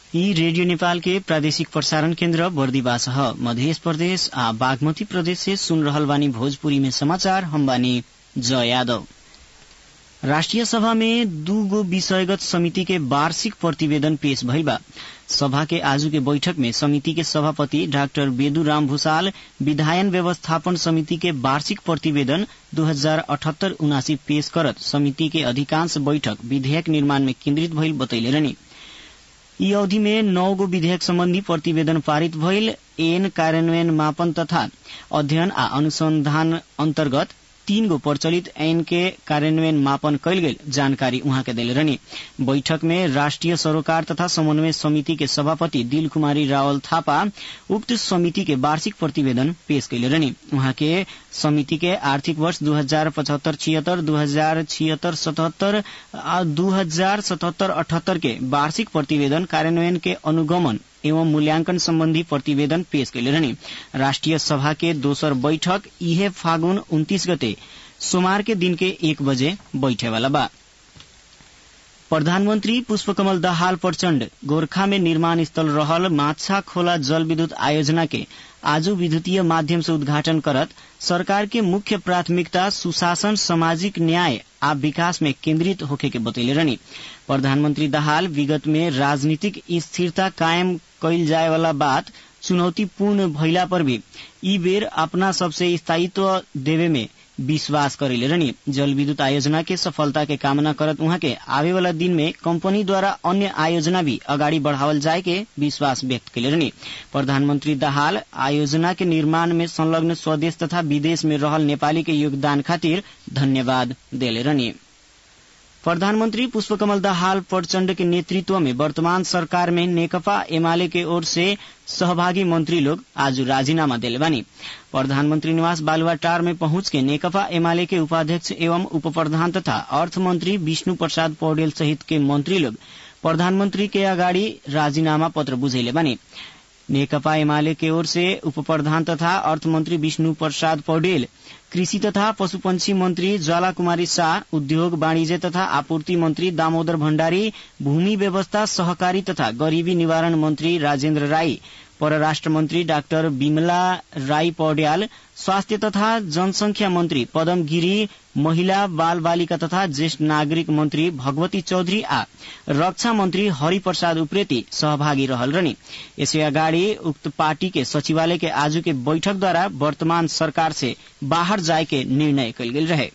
यी रेडियो नेपाल के प्रादेशिक प्रसारण केन्द्र बर्दिवास ह मध्य प्रदेश आ बागमती प्रदेश से सुन रहल बानी भोजपुरी में समाचार हम बानी जय यादव राष्ट्रिय सभा में दू गो विषयगत समिति के वार्षिक प्रतिवेदन पेश भइल बा सभा के आजू के बैठक में समिति के सभापति डाक्टर बेदुराम भूषाल विधायन व्यवस्थापन समिति के वार्षिक प्रतिवेदन दू हजार अठहत्तर उनासी पेश करत समिति के अधिकांश बैठक विधेयक निर्माण में केन्द्रित भइल बतैले रहनी यी अवधि में नौ गो विधेयक सम्बन्धी प्रतिवेदन पारित भइल एन कार्यान्वयन मापन तथा अध्ययन आ अनुसंधान अन्तर्गत तीन गो प्रचलित ऐन के कार्यान्वयन मापन कैल गेल जानकारी उहाँ के दिले रहनी बैठक में राष्ट्रिय सरोकार तथा समन्वय समिति के सभापति दिल कुमारी रावल थापा उक्त समिति के वार्षिक प्रतिवेदन पेश कैले रहनी उहाँ के समिति के आर्थिक वर्ष दू हजार पचहत्तर छिहत्तर दू हजार छिहत्तर सतहत्तर आ दू हजार सतहत्तर अठहत्तर के वार्षिक प्रतिवेदन कार्यान्वयन के अनुगमन एवं मूल्यांकन सम्बन्धी प्रतिवेदन पेश कैले रहनी राष्ट्रिय सभा के दोसर बैठक इहे फागुन उन्तीस गते सोमवार के दिन के एक बजे बैठे वाला बा प्रधानमन्त्री पुष्पकमल दाहाल प्रचण्ड गोरखा में निर्माण स्थल रहल माछा खोला जल विद्युत आयोजना के आज विद्युतीय माध्यम से उद्घाटन करत सरकार के मुख्य प्राथमिकता सुशासन सामाजिक न्याय आ विकास में केन्द्रित होखे के बतैले रहनी प्रधानमन्त्री दाहाल विगत में राजनीतिक स्थिरता कायम कैल जाए वाला बात चुनौतीपूर्ण भइला पर भी ई बेर अपना सबसे स्थायित्व देवे में विश्वास करेले रहनी जल विद्युत आयोजना के सफलता के कामना करत उहाँ के आवे वाला दिन में कंपनी द्वारा अन्य आयोजना भी अगाडि बढ़ावल जाए के विश्वास व्यक्त कैले रहनी प्रधानमन्त्री दाहाल आयोजना के निर्माण में संलग्न स्वदेश तथा विदेश में रहल नेपाली के योगदान खातिर धन्यवाद देले रहनी प्रधानमन्त्री पुष्पकमल दाहाल प्रचण्ड के नेतृत्व में वर्तमान सरकार में नेकपा एमाले के ओर से सहभागी मंत्री लोग आज राजीनामा दिले बानी प्रधानमन्त्री निवास बालुवाटार में पहुंच के नेकपा एमाले के उपाध्यक्ष एवं उप प्रधान तथा अर्थ मंत्री विष्णु प्रसाद पौडेल सहित के मंत्री लोग प्रधानमन्त्री के अगाडि राजीनामा पत्र बुझेले बानी नेकपा एमाले के ओर से उप प्रधान तथा अर्थमन्त्री विष्णु प्रसाद पौडेल कृषि तथा पशुपंछी मंत्री ज्वाला कुमारी शाह उद्योग वाणिज्य तथा आपूर्ति मंत्री दामोदर भण्डारी भूमि व्यवस्था सहकारी तथा गरीबी निवारण मंत्री राजेन्द्र राई परराष्ट्र मंत्री डाक्टर विमला राई पौड्याल स्वास्थ्य तथा जनसंख्या मंत्री पदम गिरी महिला बाल बालिका तथा ज्येष्ठ नागरिक मंत्री भगवती चौधरी आ रक्षा मंत्री हरिप्रसाद उप्रेती सहभागी रहल रहनी यसै अगाडि उक्त पार्टी के सचिवालय के आजू के बैठक द्वारा वर्तमान सरकार से बाहर जाए के निर्णय कल गेल रहे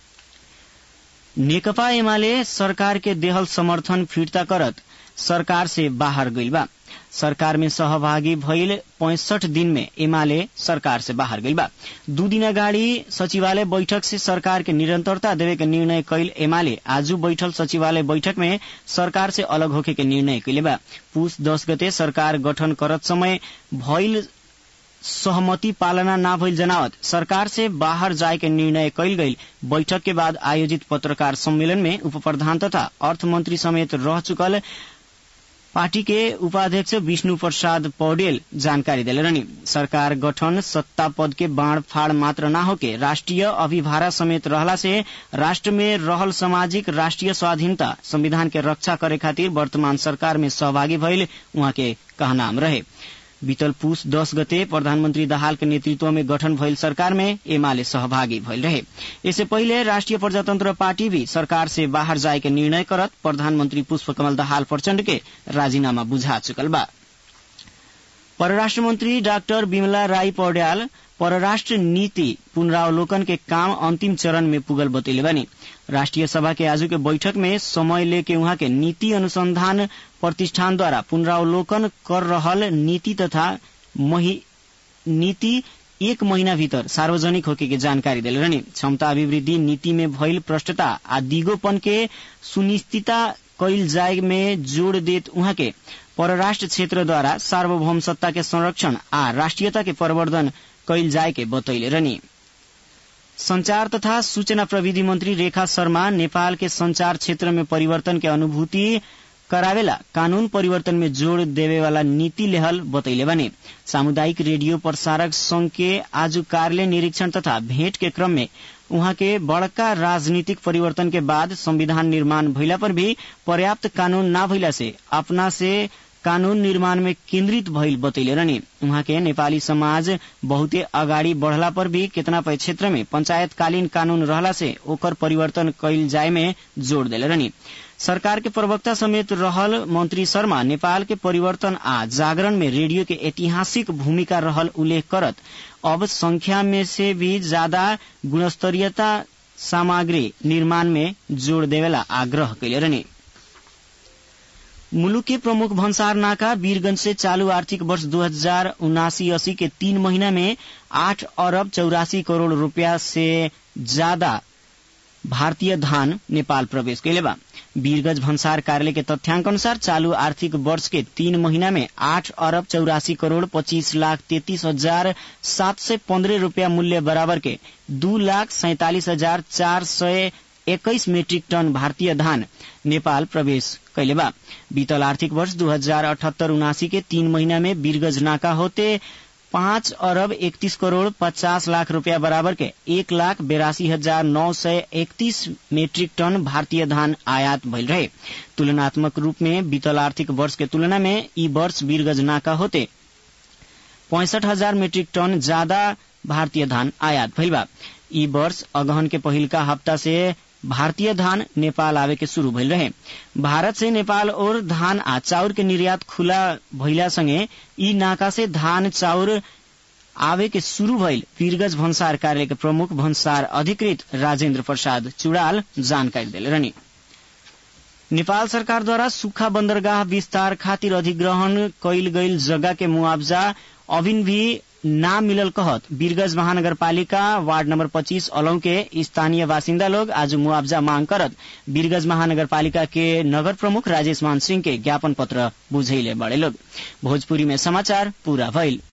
नेकपा एमाले सरकार के देहल समर्थन फिर्ता करत सरकार से बाहर गइल बा सरकार में सहभागी भइल पैंसठ दिन में एमाले सरकार से बाहर गइल बा दू दिन अगाडि सचिवालय बैठक से सरकार के निरंतरता देवे के निर्णय कैल एमाले आजू बैठल सचिवालय बैठक में सरकार से अलग होके के निर्णय कैले बा पुष दस गते सरकार गठन करत समय भइल सहमति पालना न भइल जनावत सरकार से बाहर जाए के निर्णय कैल गई बैठक के बाद आयोजित पत्रकार सम्मेलन में उप प्रधान तथा अर्थमंत्री समेत रह चुकल पार्टी के उपाध्यक्ष विष्णु प्रसाद पौडेल जानकारी दिले रहनी सरकार गठन सत्ता पद के बाढ़ फाड़ मात्र न होके राष्ट्रीय अभिभारा समेत रहला से राष्ट्र में रहल सामाजिक राष्ट्रीय स्वाधीनता संविधान के रक्षा करे खातिर वर्तमान सरकार में सहभागी भइल उहाँ के कहनाम रहे बीतल पुष दस गते प्रधानमन्त्री दाहाल के नेतृत्व में गठन भइल सरकार में एमाले सहभागी भइल रहे इससे पहिले राष्ट्रिय प्रजातन्त्र पार्टी भी सरकार से बाहर जाए के निर्णय करत प्रधानमन्त्री पुष्पकमल दाहाल प्रचण्ड के राजीनामा बुझा चुकल बा परराष्ट्र मंत्री डाक्टर विमला राई पौड्याल परराष्ट्र नीति पुनरावलोकन के काम अंतिम चरण में पुगल बतैले बानी राष्ट्रिय सभा के आजू के बैठक में समय लेके उहाँ के नीति अनुसंधान प्रतिष्ठान द्वारा पुनरावलोकन कर रहल नीति तथा नीति एक महीना भीतर सार्वजनिक होके के जानकारी दिले रहनी क्षमता अभिवृद्धि नीति में भइल भ्रष्टता आ दिगोपन के सुनिश्चितता कैल जाए में जोड़ देत उहाँ के परराष्ट्र क्षेत्र द्वारा सार्वभौम सत्ता के संरक्षण आ राष्ट्रियता के प्रवर्धन कैल जाए के बतैले रहनी संचार तथा सूचना प्रविधि मंत्री रेखा शर्मा नेपाल के संचार क्षेत्र में परिवर्तन के अनुभूति करावेला कानून परिवर्तन में जोड़ देवे वाला नीति लेहल बतैले बने सामुदायिक रेडियो प्रसारक संघ के आज कार्यालय निरीक्षण तथा भेंट के क्रम में उहाँ के बड़का राजनीतिक परिवर्तन के बाद संविधान निर्माण भइला पर भी पर्याप्त कानून न भइला से अपना से कानून निर्माण में केन्द्रित भइल बतैले रहनी उहाँ के नेपाली समाज बहुते अगाडि बढ़ला पर भी केतना क्षेत्र में पंचायतकालीन कानून रहला से ओकर परिवर्तन कैल जाय में जोड़ देले रहनी सरकार के प्रवक्ता समेत रहल मंत्री शर्मा नेपाल के परिवर्तन आ जागरण में रेडियो के ऐतिहासिक भूमिका रहल उल्लेख करत अब संख्या में से भी ज्यादा गुणस्तरीयता सामग्री निर्माण में जोड़ देवेला आग्रह कैले रहनी मुलुक के प्रमुख भन्सार नाका वीरगंज से चालू आर्थिक वर्ष दो हजार उनासी अस्सी के तीन महीना में आठ अरब चौरासी करोड़ रूपया से ज्यादा भारतीय धान नेपाल प्रवेश कैले बा वीरगंज भन्सार कार्यालय के तथ्याङ्क अनुसार चालू आर्थिक वर्ष के तीन महीना में आठ अरब चौरासी करोड़ पच्चीस लाख तैतीस हजार सात सय पन्द्रह रूपया मूल्य बराबर के दू लाख सैतालिस हजार चार सय एक्काइस मेट्रिक टन भारतीय धान नेपाल प्रवेश कैले बा बीतल आर्थिक वर्ष दू हजार अठहत्तर उनासी के तीन महीना में वीरगंज नाका होते पाँच अरब इकतीस करोड़ पचास लाख रुपया बराबर के एक लाख बेरासी हजार नौ सय इकतीस मेट्रिक टन भारतीय धान आयात भइल रहे तुलनात्मक रूप में बीतल आर्थिक वर्ष के तुलना में ई वर्ष वीरगंज नाका होते पैंसठ हजार मेट्रिक टन ज्यादा भारतीय धान आयात भइल बा ई वर्ष अगहन के पहिलका हप्ता से भारतीय धान नेपाल आवे के शुरू भइल रहे भारत से नेपाल और धान आ चाउर के निर्यात खुला भइला संगे ई नाका से धान चाउर आवे के शुरू भइल वीरगज भन्सार कार्य के प्रमुख भन्सार अधिकृत राजेन्द्र प्रसाद चुड़ाल जानकारी दिले रहनी नेपाल सरकारद्वारा सुक्खा बन्दरगाह विस्तार खातिर अधिग्रहण कैल गईल जगह के मुआवजा अभिन भी ना मिलल कहत वीरगंज महानगरपालिका वार्ड नंबर 25 अलौ के स्थानीय बासिन्दा लोग आज मुआवजा मांग करत वीरगंज महानगरपालिका के नगर प्रमुख राजेश मान सिंह के ज्ञापन पत्र बुझैले बड़े लोग भोजपुरी में समाचार पूरा भइल